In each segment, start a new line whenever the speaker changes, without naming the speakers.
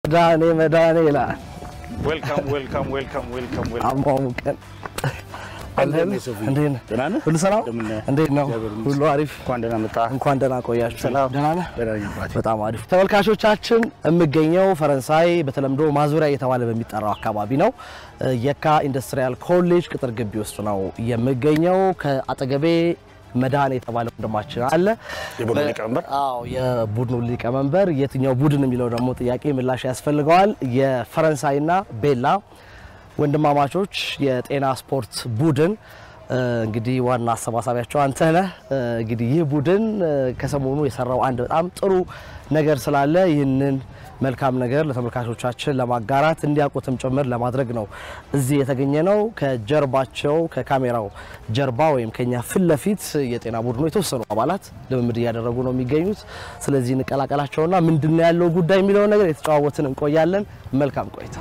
መዳኔ መዳኔ ይላል
ዌልካም ዌልካም ዌልካም ዌልካም ዌልካም።
አሟሙቀን
እንዴት ነህ ሶፊ?
እንዴት ነህ?
ደህና ነህ?
ሁሉ ሰላም?
እንደምን ነህ?
እንዴት ነው?
እግዚአብሔር ይመስገን።
ሁሉ አሪፍ?
እንኳን ደህና መጣህ።
እንኳን ደህና ቆያችሁ።
ሰላም።
ደህና ነህ?
ደህና ነኝ አባቴ።
በጣም አሪፍ ተመልካቾቻችን፣ የምገኘው ፈረንሳይ በተለምዶ ማዙሪያ እየተባለ በሚጠራው አካባቢ ነው። የካ ኢንዱስትሪያል ኮሌጅ ቅጥር ግቢ ውስጥ ነው የምገኘው። ከአጠገቤ መድኃኔ የተባለ ወንድማችን አለ።
የቡድኑ ሊቀመንበር
አዎ የቡድኑ ሊቀመንበር። የትኛው ቡድን የሚለው ደግሞ ጥያቄ ምላሽ ያስፈልገዋል። የፈረንሳይና ቤላ ወንድማማቾች የጤና ስፖርት ቡድን እንግዲህ ዋና አሰባሳቢያቸው አንተ ነህ። እንግዲህ ይህ ቡድን ከሰሞኑ የሰራው አንድ በጣም ጥሩ ነገር ስላለ ይህንን መልካም ነገር ለተመልካቾቻችን ለማጋራት እንዲያውቁትም ጭምር ለማድረግ ነው እዚህ የተገኘ ነው። ከጀርባቸው ከካሜራው ጀርባ ወይም ከኛ ፊት ለፊት የጤና ቡድኑ የተወሰኑ አባላት ልምምድ እያደረጉ ነው የሚገኙት። ስለዚህ እንቀላቀላቸውና ምንድነው ያለው ጉዳይ የሚለውን ነገር የተጨዋወትን እንቆያለን። መልካም ቆይታ።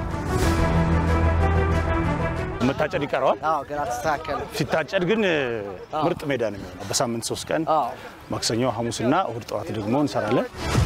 መታጨድ ይቀረዋል።
አዎ ገና ተስተካከለ።
ሲታጨድ ግን ምርጥ ሜዳ ነው የሚሆነው። በሳምንት ሶስት ቀን
አዎ
ማክሰኞ፣ ሐሙስና እሁድ ጠዋት ደግሞ እንሰራለን።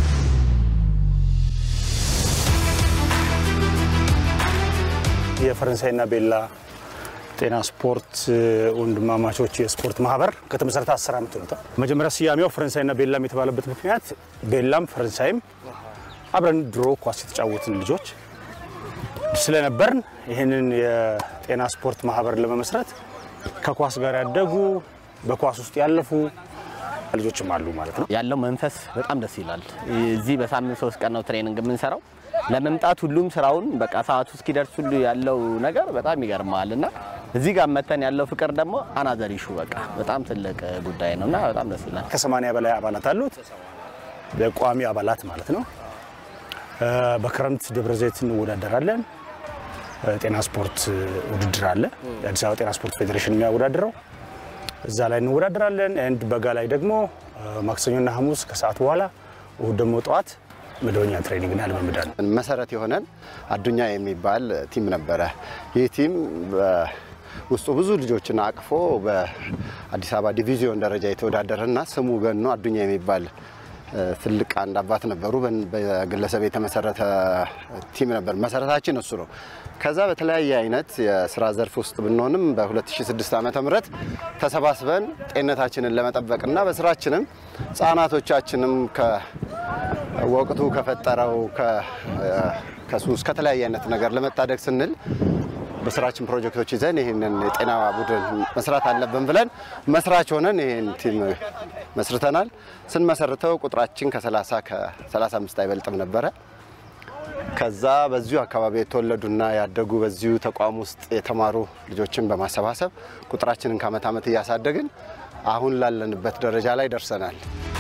የፈረንሳይና ቤላ ጤና ስፖርት ወንድማማቾች የስፖርት ማህበር ከተመሰረተ አስር ዓመት ሆኖታል። መጀመሪያ ስያሜው ፈረንሳይና ቤላም የተባለበት ምክንያት ቤላም ፈረንሳይም አብረን ድሮ ኳስ የተጫወትን ልጆች ስለነበርን ይህንን የጤና ስፖርት ማህበር ለመመስረት ከኳስ ጋር ያደጉ በኳስ ውስጥ ያለፉ ልጆችም አሉ ማለት ነው።
ያለው መንፈስ በጣም ደስ ይላል። እዚህ በሳምንት ሶስት ቀን ነው ትሬኒንግ የምንሰራው። ለመምጣት ሁሉም ስራውን በቃ ሰዓቱ እስኪደርስ ሁሉ ያለው ነገር በጣም ይገርማል እና እዚህ ጋር መተን ያለው ፍቅር ደግሞ አናዘር ኢሹ በቃ በጣም ትልቅ ጉዳይ ነው እና በጣም ደስ ይላል።
ከሰማንያ በላይ አባላት አሉት። በቋሚ አባላት ማለት ነው። በክረምት ደብረ ዘይት እንወዳደራለን። ጤና ስፖርት ውድድር አለ። የአዲስ አበባ ጤና ስፖርት ፌዴሬሽን የሚያወዳድረው እዛ ላይ እንወዳደራለን። ኤንድ በጋ ላይ ደግሞ ማክሰኞና ሐሙስ ከሰዓት በኋላ እሁድ ደግሞ ጠዋት መደበኛ ትሬኒንግና ልምምድ አለ።
መሰረት የሆነን አዱኛ የሚባል ቲም ነበረ። ይህ ቲም ውስጡ ብዙ ልጆችን አቅፎ በአዲስ አበባ ዲቪዚዮን ደረጃ የተወዳደረና ስሙ ገኖ አዱኛ የሚባል ትልቅ አንድ አባት ነበሩ። በግለሰብ የተመሰረተ ቲም ነበር። መሰረታችን እሱ ነው። ከዛ በተለያየ አይነት የስራ ዘርፍ ውስጥ ብንሆንም በ2006 ዓመተ ምህረት ተሰባስበን ጤንነታችንን ለመጠበቅና በስራችንም ህጻናቶቻችንም ከወቅቱ ከፈጠረው ከሱስ ከተለያየ አይነት ነገር ለመታደግ ስንል በስራችን ፕሮጀክቶች ይዘን ይህንን የጤና ቡድን መስራት አለብን ብለን መስራች ሆነን ይህን ቲም መስርተናል። ስንመሰርተው ቁጥራችን ከ30 ከ35 አይበልጥም ነበረ። ከዛ በዚሁ አካባቢ የተወለዱና ያደጉ በዚሁ ተቋም ውስጥ የተማሩ ልጆችን በማሰባሰብ ቁጥራችንን ከአመት ዓመት እያሳደግን አሁን ላለንበት ደረጃ ላይ ደርሰናል።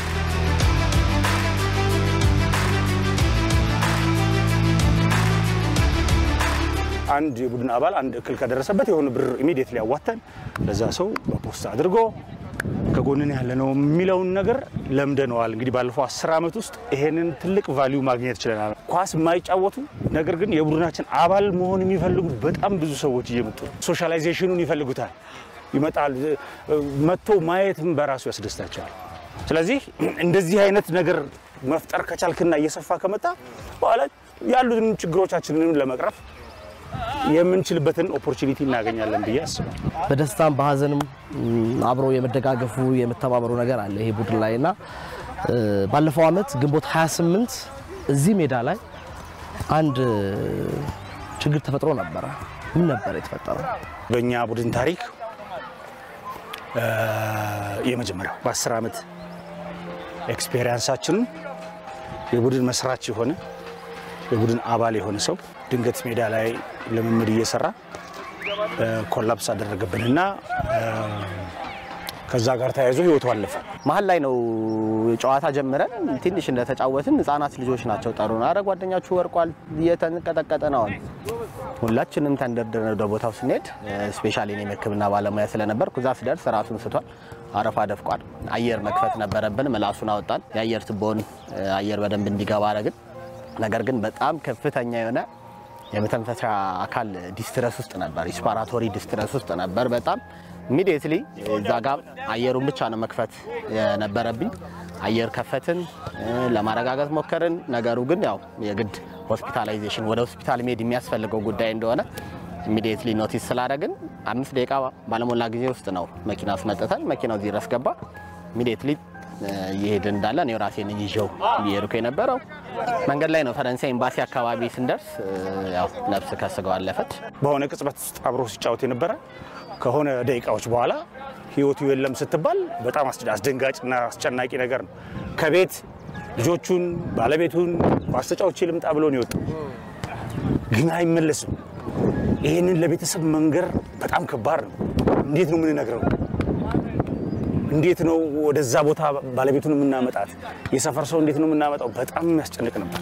አንድ የቡድን አባል አንድ እክል ከደረሰበት የሆነ ብር ኢሚዲየትሊ ያዋተን ለዛ ሰው በፖስት አድርጎ ከጎንን ያለ ነው የሚለውን ነገር ለምደነዋል። እንግዲህ ባለፈው አስር ዓመት ውስጥ ይሄንን ትልቅ ቫሊዩ ማግኘት ችለናል። ኳስ የማይጫወቱ ነገር ግን የቡድናችን አባል መሆን የሚፈልጉ በጣም ብዙ ሰዎች እየመጡ ነው። ሶሻላይዜሽኑን ይፈልጉታል። ይመጣል። መጥቶ ማየትም በራሱ ያስደስታቸዋል። ስለዚህ እንደዚህ አይነት ነገር መፍጠር ከቻልክና እየሰፋ ከመጣ በኋላ ያሉትን ችግሮቻችንን ለመቅረፍ የምንችልበትን ኦፖርቹኒቲ እናገኛለን ብዬ አስባለሁ።
በደስታም በሀዘንም አብሮ የመደጋገፉ የመተባበሩ ነገር አለ ይሄ ቡድን ላይ እና ባለፈው አመት ግንቦት 28 እዚህ ሜዳ ላይ አንድ ችግር ተፈጥሮ ነበረ። ምን ነበር የተፈጠረው?
በእኛ ቡድን ታሪክ የመጀመሪያው በ10 ዓመት ኤክስፔሪንሳችንን የቡድን መስራች የሆነ የቡድን አባል የሆነ ሰው ድንገት ሜዳ ላይ ልምምድ እየሰራ ኮላፕስ አደረገብንና ከዛ ጋር ተያይዞ ህይወቱ አለፈ።
መሀል ላይ ነው ጨዋታ ጀምረን ትንሽ እንደተጫወትን ህጻናት ልጆች ናቸው ጠሩን። አረ ጓደኛችሁ ወርቋል እየተንቀጠቀጠ ነው አሉ። ሁላችንም ተንደርድረን ወደ ቦታው ስንሄድ ስፔሻሊ እኔም የሕክምና ባለሙያ ስለነበርኩ እዛ ስደርስ ራሱን ስቷል። አረፋ ደፍቋል። አየር መክፈት ነበረብን። ምላሱን አወጣን። የአየር ትቦን አየር በደንብ እንዲገባ አረግን። ነገር ግን በጣም ከፍተኛ የሆነ የመተንፈሻ አካል ዲስትረስ ውስጥ ነበር። ሪስፓራቶሪ ዲስትረስ ውስጥ ነበር። በጣም ኢሚዲየትሊ እዛ ጋር አየሩን ብቻ ነው መክፈት የነበረብኝ። አየር ከፈትን፣ ለማረጋገጥ ሞከርን። ነገሩ ግን ያው የግድ ሆስፒታላይዜሽን ወደ ሆስፒታል መሄድ የሚያስፈልገው ጉዳይ እንደሆነ ኢሚዲየትሊ ኖቲስ ስላደረግን አምስት ደቂቃ ባለሞላ ጊዜ ውስጥ ነው መኪና አስመጥተን መኪናው እዚህ ድረስ ገባ። ኢሚዲየትሊ እየሄድን እንዳለ እኔው ራሴን ይዤው እየሄድኩ የነበረው መንገድ ላይ ነው። ፈረንሳይ ኤምባሲ አካባቢ ስንደርስ ያው ነፍስ ከስጋው አለፈች።
በሆነ ቅጽበት ውስጥ አብሮ ሲጫወት የነበረ ከሆነ ደቂቃዎች በኋላ ህይወቱ የለም ስትባል በጣም አስደንጋጭና አስጨናቂ ነገር ነው። ከቤት ልጆቹን ባለቤቱን ኳስ ተጫውቼ ልምጣ ብሎ ነው የወጣው፣ ግን አይመለስም። ይህንን ለቤተሰብ መንገር በጣም ከባድ ነው። እንዴት ነው የምንነግረው? እንዴት ነው ወደዛ ቦታ ባለቤቱን የምናመጣት? የሰፈር ሰው እንዴት ነው የምናመጣው? በጣም የሚያስጨንቅ ነበር።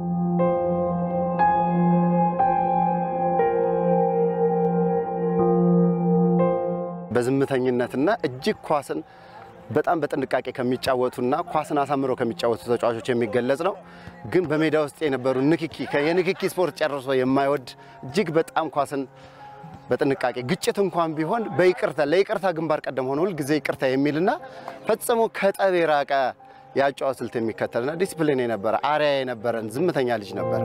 በዝምተኝነትና እጅግ ኳስን በጣም በጥንቃቄ ከሚጫወቱና ኳስን አሳምረው ከሚጫወቱ ተጫዋቾች የሚገለጽ ነው። ግን በሜዳ ውስጥ የነበሩ ንክኪ የንክኪ ስፖርት ጨርሶ የማይወድ እጅግ በጣም ኳስን በጥንቃቄ ግጭት እንኳን ቢሆን በይቅርታ ለይቅርታ ግንባር ቀደም ሆኖ ሁልጊዜ ይቅርታ የሚልና ፈጽሞ ከጠብ የራቀ የአጨዋወት ስልት የሚከተልና ዲስፕሊን የነበረ አሪያ የነበረን ዝምተኛ ልጅ ነበረ።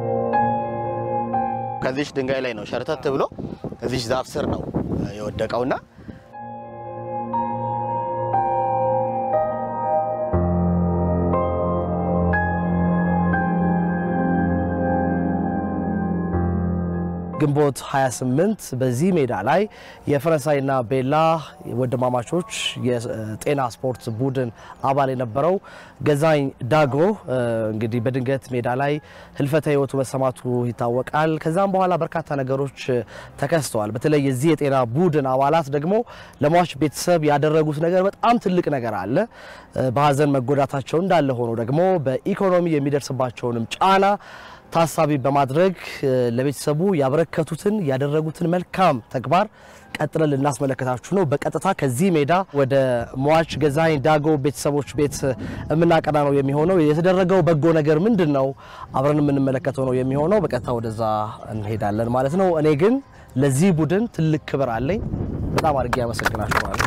ከዚች ድንጋይ ላይ ነው ሸርተት ብሎ እዚች ዛፍ ስር ነው የወደቀውና
ግንቦት 28 በዚህ ሜዳ ላይ የፈረንሳይና ቤላ ወንድማማቾች የጤና ስፖርት ቡድን አባል የነበረው ገዛኝ ዳጎ እንግዲህ በድንገት ሜዳ ላይ ህልፈተ ህይወቱ መሰማቱ ይታወቃል። ከዛም በኋላ በርካታ ነገሮች ተከስተዋል። በተለይ የዚህ የጤና ቡድን አባላት ደግሞ ለሟች ቤተሰብ ያደረጉት ነገር በጣም ትልቅ ነገር አለ። በሀዘን መጎዳታቸው እንዳለ ሆኖ ደግሞ በኢኮኖሚ የሚደርስባቸውንም ጫና ታሳቢ በማድረግ ለቤተሰቡ ያበረከቱትን ያደረጉትን መልካም ተግባር ቀጥለን ልናስመለከታችሁ ነው። በቀጥታ ከዚህ ሜዳ ወደ ሟች ገዛኝ ዳጎ ቤተሰቦች ቤት የምናቀና ነው የሚሆነው። የተደረገው በጎ ነገር ምንድን ነው? አብረን የምንመለከተው ነው የሚሆነው። በቀጥታ ወደዛ እንሄዳለን ማለት ነው። እኔ ግን ለዚህ ቡድን ትልቅ ክብር አለኝ። በጣም አድርጌ ያመሰግናችኋለሁ።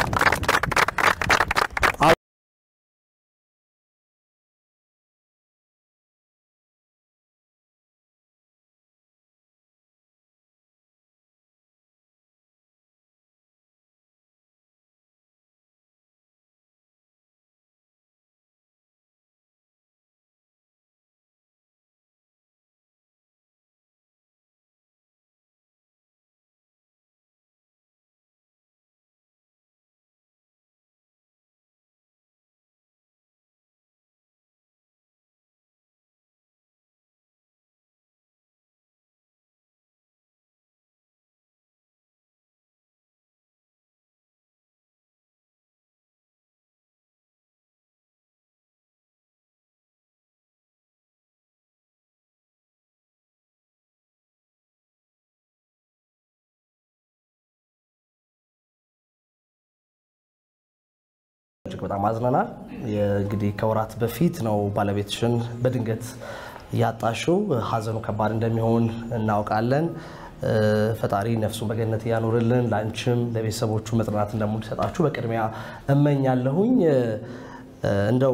እጅግ በጣም አዝነናል። እንግዲህ ከወራት በፊት ነው ባለቤትሽን በድንገት ያጣሽው። ሀዘኑ ከባድ እንደሚሆን እናውቃለን። ፈጣሪ ነፍሱን በገነት ያኑርልን። ለአንቺም ለቤተሰቦቹ መጽናናት እንደሚሰጣችሁ በቅድሚያ እመኛለሁኝ። እንደው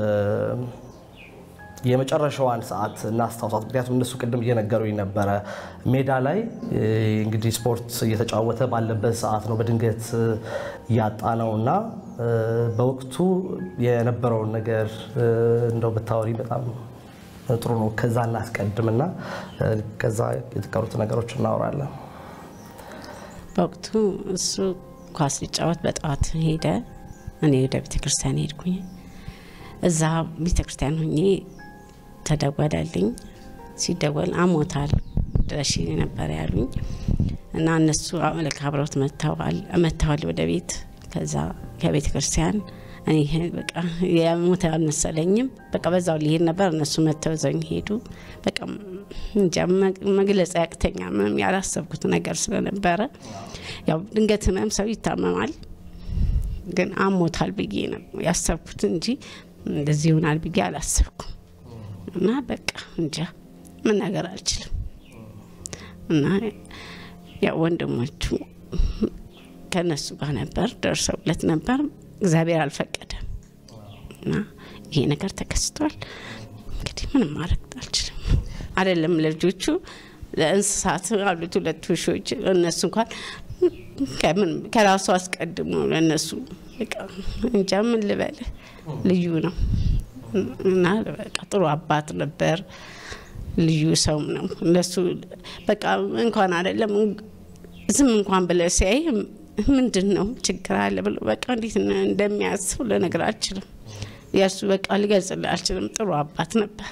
የመጨረሻዋን ሰዓት እናስታውሳት። ምክንያቱም እነሱ ቅድም እየነገሩኝ ነበረ ሜዳ ላይ እንግዲህ ስፖርት እየተጫወተ ባለበት ሰዓት ነው በድንገት ያጣ ነው እና በወቅቱ የነበረውን ነገር እንደው ብታወሪ በጣም ጥሩ ነው። ከዛ እናስቀድምና ከዛ የተቀሩት ነገሮች እናወራለን።
በወቅቱ እሱ ኳስ ሊጫወት በጠዋት ሄደ። እኔ ወደ ቤተክርስቲያን ሄድኩኝ። እዛ ቤተክርስቲያን ሁኜ ተደወለልኝ። ሲደወል አሞታል ድረሽ ነበር ያሉኝ እና እነሱ ልክ አብረውት መጥተዋል ወደ ቤት። ከዛ ከቤተ ክርስቲያን እኔ በቃ የሞተ አልመሰለኝም። በቃ በዛው ሊሄድ ነበር። እነሱ መጥተው ዘኝ ሄዱ። በቃ እንጃ መግለጽ ያቅተኛ ምንም ያላሰብኩት ነገር ስለነበረ ያው ድንገት ህመም ሰው ይታመማል፣ ግን አሞታል ብዬ ነው ያሰብኩት እንጂ እንደዚህ ይሆናል ብዬ አላሰብኩም። እና በቃ እንጃ ምን ነገር አልችልም። እና ያው ወንድሞቹ ከነሱ ጋር ነበር ደርሰውለት ነበር። እግዚአብሔር አልፈቀደም እና ይሄ ነገር ተከስቷል። እንግዲህ ምንም ማድረግ አልችልም። አይደለም ለልጆቹ ለእንስሳት አሉት ሁለት ውሾች እነሱ እንኳን ከምን ከራሱ አስቀድሞ ለእነሱ በቃ እንጃ ምን ልበል ልዩ ነው እና በቃ ጥሩ አባት ነበር። ልዩ ሰውም ነው እነሱ በቃ እንኳን አይደለም ዝም እንኳን ብለ ሲያይ ምንድን ነው ችግር አለ ብሎ በቃ እንዴት እንደሚያስብ ልነግር አልችልም። የእሱ በቃ ሊገልጽልህ አልችልም። ጥሩ አባት ነበረ።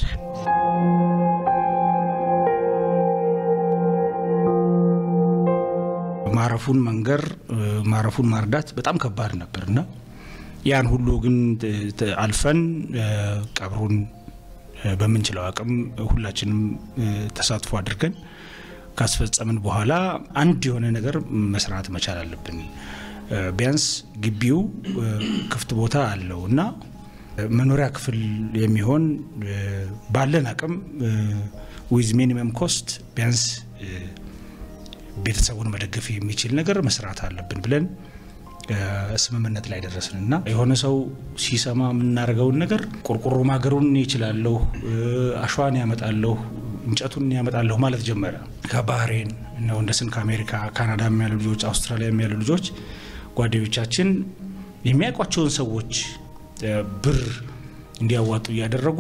ማረፉን መንገር ማረፉን ማርዳት በጣም ከባድ ነበር እና ያን ሁሉ ግን አልፈን ቀብሩን በምንችለው አቅም ሁላችንም ተሳትፎ አድርገን ካስፈጸምን በኋላ አንድ የሆነ ነገር መስራት መቻል አለብን። ቢያንስ ግቢው ክፍት ቦታ አለው እና መኖሪያ ክፍል የሚሆን ባለን አቅም ዊዝ ሚኒመም ኮስት ቢያንስ ቤተሰቡን መደገፍ የሚችል ነገር መስራት አለብን ብለን ስምምነት ላይ ደረስን እና የሆነ ሰው ሲሰማ የምናደርገውን ነገር ቆርቆሮ ማገሩን ይችላለሁ፣ አሸዋን ያመጣለሁ፣ እንጨቱን ያመጣለሁ ማለት ጀመረ። ከባህሬን እነ ወንደስን ከአሜሪካ ካናዳ ያሉ ልጆች፣ አውስትራሊያ ያሉ ልጆች ጓደኞቻችን የሚያውቋቸውን ሰዎች ብር እንዲያዋጡ እያደረጉ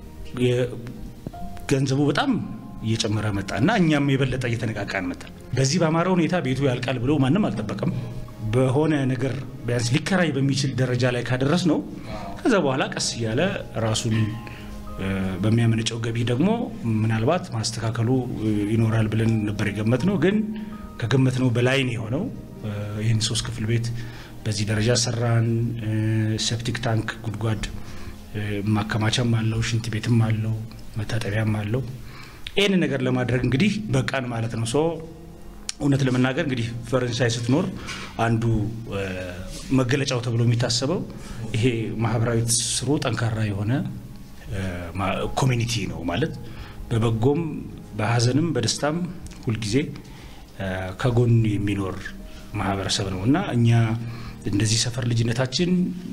ገንዘቡ በጣም እየጨመረ መጣ እና እኛም የበለጠ እየተነቃቃን መጣ። በዚህ በአማረ ሁኔታ ቤቱ ያልቃል ብሎ ማንም አልጠበቀም። በሆነ ነገር ቢያንስ ሊከራይ በሚችል ደረጃ ላይ ካደረስ ነው። ከዛ በኋላ ቀስ እያለ ራሱን በሚያመነጨው ገቢ ደግሞ ምናልባት ማስተካከሉ ይኖራል ብለን ነበር የገመት ነው። ግን ከገመት ነው በላይ ነው የሆነው። ይህን ሶስት ክፍል ቤት በዚህ ደረጃ ሰራን። ሴፕቲክ ታንክ ጉድጓድ ማከማቻም አለው፣ ሽንት ቤትም አለው፣ መታጠቢያም አለው። ይህን ነገር ለማድረግ እንግዲህ በቃን ማለት ነው። ሶ እውነት ለመናገር እንግዲህ ፈረንሳይ ስትኖር አንዱ መገለጫው ተብሎ የሚታሰበው ይሄ ማህበራዊ ትስስሩ ጠንካራ የሆነ ኮሚኒቲ ነው ማለት በበጎም በሀዘንም በደስታም ሁልጊዜ ከጎን የሚኖር ማህበረሰብ ነው እና እኛ እንደዚህ ሰፈር ልጅነታችን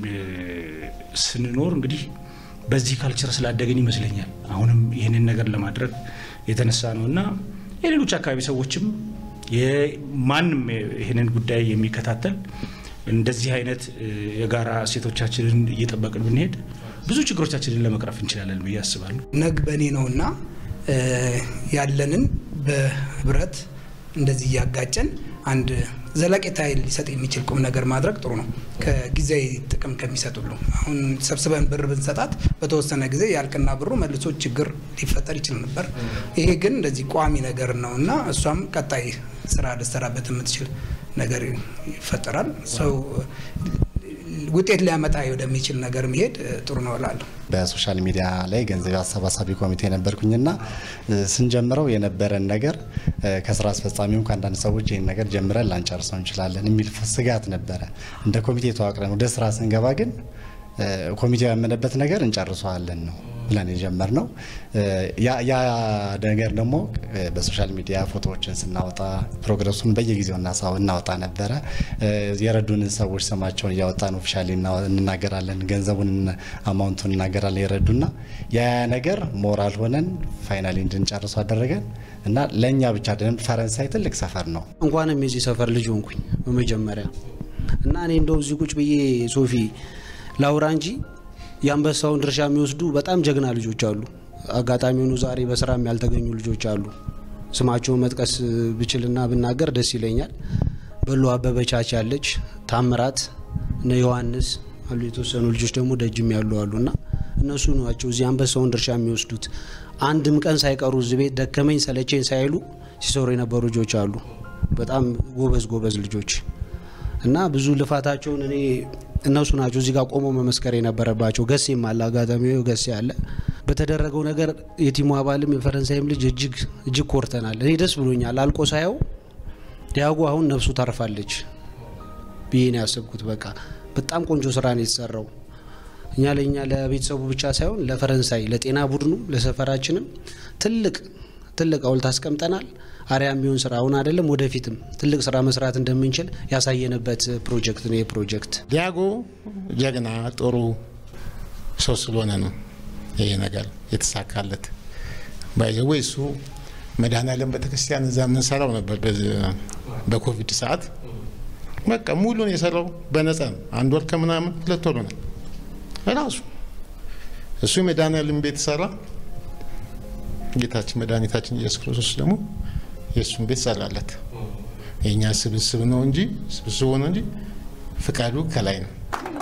ስንኖር እንግዲህ በዚህ ካልቸር ስላደገን ይመስለኛል አሁንም ይህንን ነገር ለማድረግ የተነሳ ነው እና የሌሎች አካባቢ ሰዎችም ማንም ይህንን ጉዳይ የሚከታተል እንደዚህ አይነት የጋራ እሴቶቻችንን እየጠበቅን ብንሄድ ብዙ ችግሮቻችንን ለመቅረፍ እንችላለን ብዬ አስባለሁ።
ነግ በእኔ ነውና ያለንን በህብረት እንደዚህ እያጋጨን አንድ ዘለቄታ ሊሰጥ የሚችል ቁም ነገር ማድረግ ጥሩ ነው። ከጊዜያዊ ጥቅም ከሚሰጥ ሁሉ አሁን ሰብስበን ብር ብንሰጣት በተወሰነ ጊዜ ያልቅና ብሩ መልሶ ችግር ሊፈጠር ይችል ነበር። ይሄ ግን እንደዚህ ቋሚ ነገር ነው እና እሷም ቀጣይ ስራ ልሰራበት የምትችል ነገር ይፈጠራል። ሰው ውጤት ሊያመጣ ወደሚችል ነገር መሄድ ጥሩ ነው እላለሁ።
በሶሻል ሚዲያ ላይ ገንዘብ አሰባሳቢ ኮሚቴ ነበርኩኝና ስንጀምረው የነበረን ነገር ከስራ አስፈጻሚውም ከአንዳንድ ሰዎች ይህን ነገር ጀምረን ላንጨርሰው እንችላለን የሚል ስጋት ነበረ። እንደ ኮሚቴ ተዋቅረን ወደ ስራ ስንገባ ግን ኮሚቴው ያመነበት ነገር እንጨርሰዋለን ነው ብለን የጀመርነው። ያ ነገር ደግሞ በሶሻል ሚዲያ ፎቶዎችን ስናወጣ ፕሮግረሱን በየጊዜው እናወጣ ነበረ። የረዱንን ሰዎች ስማቸውን እያወጣን ኦፊሻሊ እንናገራለን፣ ገንዘቡን አማውንቱን እናገራለን የረዱና ያ ነገር ሞራል ሆነን ፋይናሊ እንድንጨርሱ አደረገን እና ለእኛ ብቻ አይደለም፣ ፈረንሳይ ትልቅ ሰፈር ነው።
እንኳንም የዚህ ሰፈር ልጅ ሆንኩኝ በመጀመሪያ እና እኔ እንደው እዚህ ቁጭ ብዬ ሶፊ ላውራ እንጂ የአንበሳውን ድርሻ የሚወስዱ በጣም ጀግና ልጆች አሉ። አጋጣሚ ሆኑ ዛሬ በስራም ያልተገኙ ልጆች አሉ። ስማቸውን መጥቀስ ብችልና ብናገር ደስ ይለኛል። በሎ አበበቻች ያለች፣ ታምራት፣ እነ ዮሐንስ አሉ። የተወሰኑ ልጆች ደግሞ ደጅም ያሉ አሉና እነሱ ናቸው እዚህ አንበሳውን ድርሻ የሚወስዱት። አንድም ቀን ሳይቀሩ እዚህ ቤት ደከመኝ ሰለቸኝ ሳይሉ ሲሰሩ የነበሩ ልጆች አሉ። በጣም ጎበዝ ጎበዝ ልጆች እና ብዙ ልፋታቸውን እኔ እነሱ ናቸው እዚህ ጋር ቆመው መመስከር የነበረባቸው። ገሴም አለ አጋጣሚ ገሴ አለ። በተደረገው ነገር የቲሙ አባልም የፈረንሳይም ልጅ እጅግ እጅግ ኮርተናል። እኔ ደስ ብሎኛል። አልቆ ሳየው ዲያጎ አሁን ነፍሱ ታርፋለች ብዬ ነው ያሰብኩት። በቃ በጣም ቆንጆ ስራ ነው የተሰራው። እኛ ለእኛ ለቤተሰቡ ብቻ ሳይሆን ለፈረንሳይ ለጤና ቡድኑ ለሰፈራችንም ትልቅ ትልቅ ሐውልት አስቀምጠናል። አርያ የሚሆን ስራ አሁን አይደለም ወደፊትም ትልቅ ስራ መስራት እንደምንችል ያሳየንበት ፕሮጀክት ነው። ይህ ፕሮጀክት
ዲያጎ ጀግና፣ ጥሩ ሰው ስለሆነ ነው ይሄ ነገር የተሳካለት። ባይዘወይ እሱ መድኃኔዓለም ቤተክርስቲያን እዛ የምንሰራው ነበር በኮቪድ ሰዓት በቃ ሙሉን የሰራው በነፃ ነው። አንድ ወር ከምናምን ሁለት ወር ነው ራሱ እሱ የመድኃኔዓለም ቤት ሰራ። ጌታችን መድኃኒታችን ኢየሱስ ክርስቶስ ደግሞ የእሱን ቤት ሰራለት። የእኛ ስብስብ ነው እንጂ ስብስቡ ነው እንጂ ፍቃዱ ከላይ ነው።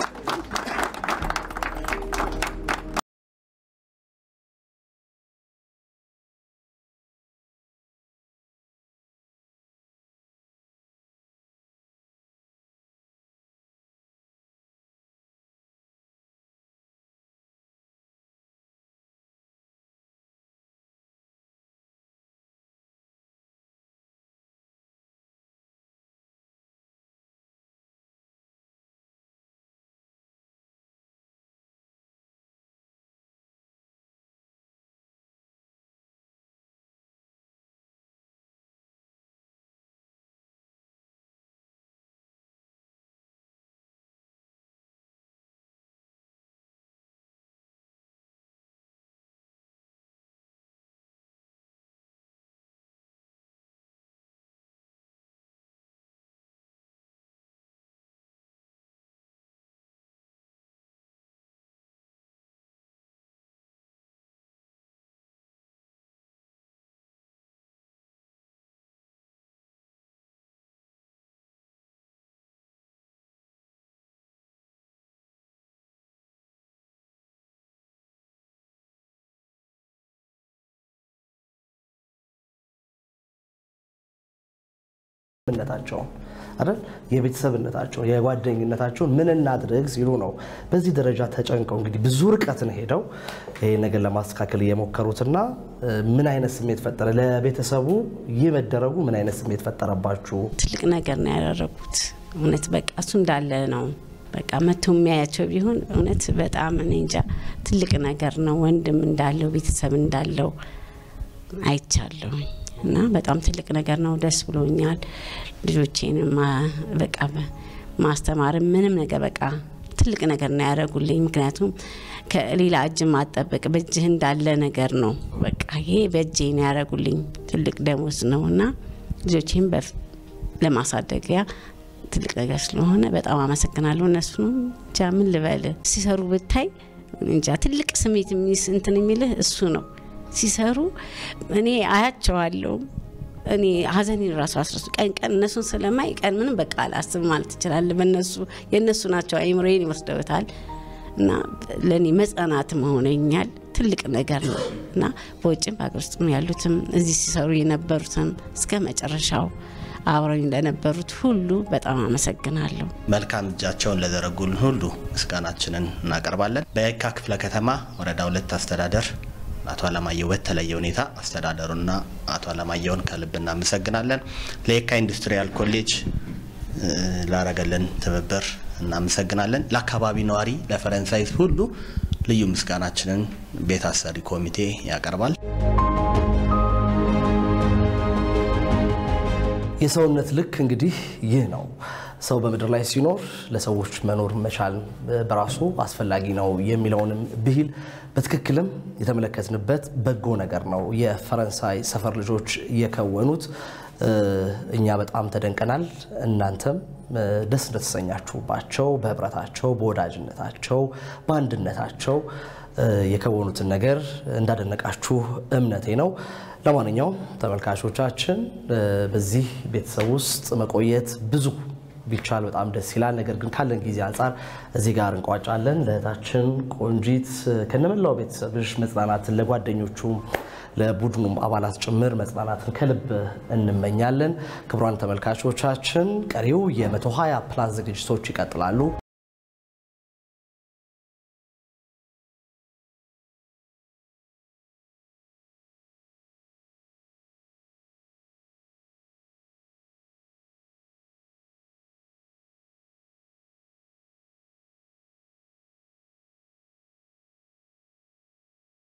ነታቸው አይደል የቤተሰብነታቸው የጓደኝነታቸውን ምን እናድርግ ሲሉ ነው በዚህ ደረጃ ተጨንቀው እንግዲህ ብዙ ርቀትን ሄደው ይሄ ነገር ለማስተካከል እየሞከሩትና ምን አይነት ስሜት ፈጠረ? ለቤተሰቡ ይህ መደረጉ ምን አይነት ስሜት ፈጠረባችሁ?
ትልቅ ነገር ነው ያደረጉት። እውነት በቃ እሱ እንዳለ ነው። በቃ መቶ የሚያያቸው ቢሆን እውነት በጣም እኔ እንጃ ትልቅ ነገር ነው። ወንድም እንዳለው ቤተሰብ እንዳለው አይቻለሁኝ እና በጣም ትልቅ ነገር ነው። ደስ ብሎኛል። ልጆቼን በቃ ማስተማርም ምንም ነገር በቃ ትልቅ ነገር ነው ያደረጉልኝ። ምክንያቱም ከሌላ እጅ ማጠበቅ በእጅህ እንዳለ ነገር ነው። በቃ ይሄ በእጄ ነው ያደረጉልኝ። ትልቅ ደሞዝ ነው እና ልጆቼን ለማሳደጊያ ትልቅ ነገር ስለሆነ በጣም አመሰግናለሁ። እነሱንም እንጃ ምን ልበል ሲሰሩ ብታይ እንጃ ትልቅ ስሜት እንትን የሚልህ እሱ ነው ሲሰሩ እኔ አያቸዋለሁ። እኔ ሀዘኔን ራሱ አስረሱ ቀን ቀን እነሱን ስለማይ ቀን ምንም በቃ አላስብ ማለት ይችላል። በነሱ የእነሱ ናቸው አይምሮዬን ይወስደውታል እና ለእኔ መጽናናት መሆነኛል ትልቅ ነገር ነው እና በውጭም በሀገር ውስጥም ያሉትም እዚህ ሲሰሩ የነበሩትም እስከ መጨረሻው አብረኝ ለነበሩት ሁሉ በጣም አመሰግናለሁ።
መልካም እጃቸውን ለዘረጉልን ሁሉ ምስጋናችንን እናቀርባለን። በየካ ክፍለ ከተማ ወረዳ ሁለት አስተዳደር አቶ አለማየሁ በተለየ ሁኔታ አስተዳደሩና አቶ አለማየሁን ከልብ እናመሰግናለን። ለየካ ኢንዱስትሪያል ኮሌጅ ላረገልን ትብብር እናመሰግናለን። ለአካባቢ ነዋሪ ለፈረንሳይ ሁሉ ልዩ ምስጋናችንን ቤት አሰሪ ኮሚቴ ያቀርባል።
የሰውነት ልክ እንግዲህ ይህ ነው። ሰው በምድር ላይ ሲኖር ለሰዎች መኖር መቻል በራሱ አስፈላጊ ነው የሚለውንም ብሂል በትክክልም የተመለከትንበት በጎ ነገር ነው የፈረንሳይ ሰፈር ልጆች የከወኑት። እኛ በጣም ተደንቀናል። እናንተም ደስ እንደተሰኛችሁባቸው በህብረታቸው፣ በወዳጅነታቸው፣ በአንድነታቸው የከወኑትን ነገር እንዳደነቃችሁ እምነቴ ነው። ለማንኛውም ተመልካቾቻችን በዚህ ቤተሰብ ውስጥ መቆየት ብዙ ቢቻል በጣም ደስ ይላል። ነገር ግን ካለን ጊዜ አንጻር እዚህ ጋር እንቋጫለን። ለእህታችን ቆንጂት ከነመላው ቤተሰብሽ መጽናናትን ለጓደኞቹም ለቡድኑም አባላት ጭምር መጽናናትን ከልብ እንመኛለን። ክቡራን ተመልካቾቻችን ቀሪው የ120 ፕላስ ዝግጅቶች ይቀጥላሉ።